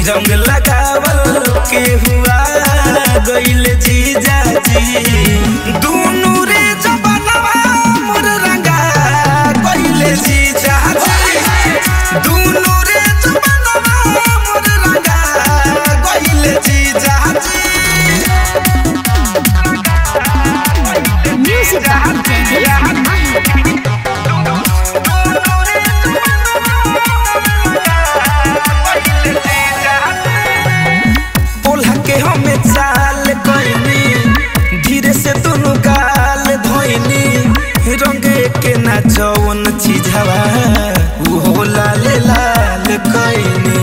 रंग लगावल के हुआ गइल जीजा जी दुनु रे जबनवा मोर रंगा गइल जीजा जी दुनु रे जबनवा मोर रंगा गइल जीजा जी Music by DJ Mahi. बोला के हमें चाल कइनी धीरे से दोनों गाल धोइनी रंगे के ना जवन चीजवा उ हो लाल लाल कइनी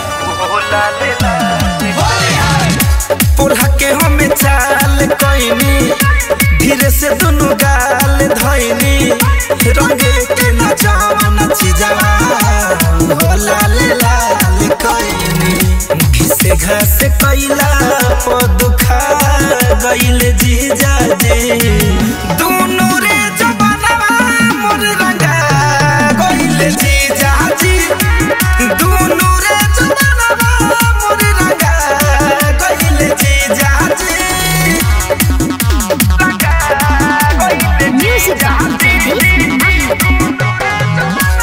बोला के हमें चाल कइनी धीरे से दोनों गाल धोइनी रंगे के ना जवन चीजवा उ हो लाल लाल कइनी घिसे घास कैला पदुखा गइल जीजा जे दुनु रे जबनवा मोर रंगा गइल जीजा जी दुनु रे जबनवा मोर रंगा गइल जीजा जी Music by DJ Mahi.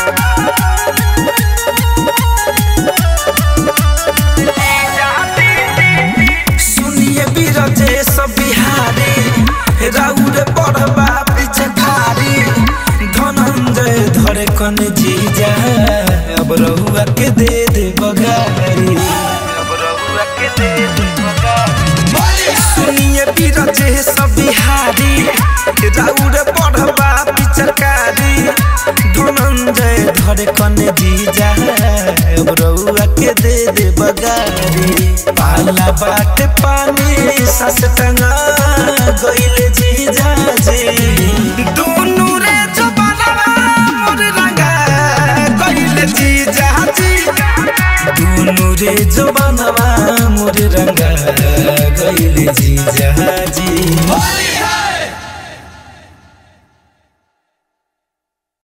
सुनिए बीरजे सब बिहारी राउर पढ़बा पिछखारी धनंजय धरे कन जीजा अब रहुआ के दे दे बगारी अब रहुआ के दे दे बगारी सुनिए बीरजे सब बिहारी राउर पढ़बा पिछखारी धनंजय धरे कन जीजा अब रहुआ के दे दे बगारी पाला बाट पानी सस टंगा गइल जीजा जी दुनु रे जबनवा मोर रंगा गइल जीजा जी दुनु रे जबनवा मोर रंगा गइल जीजा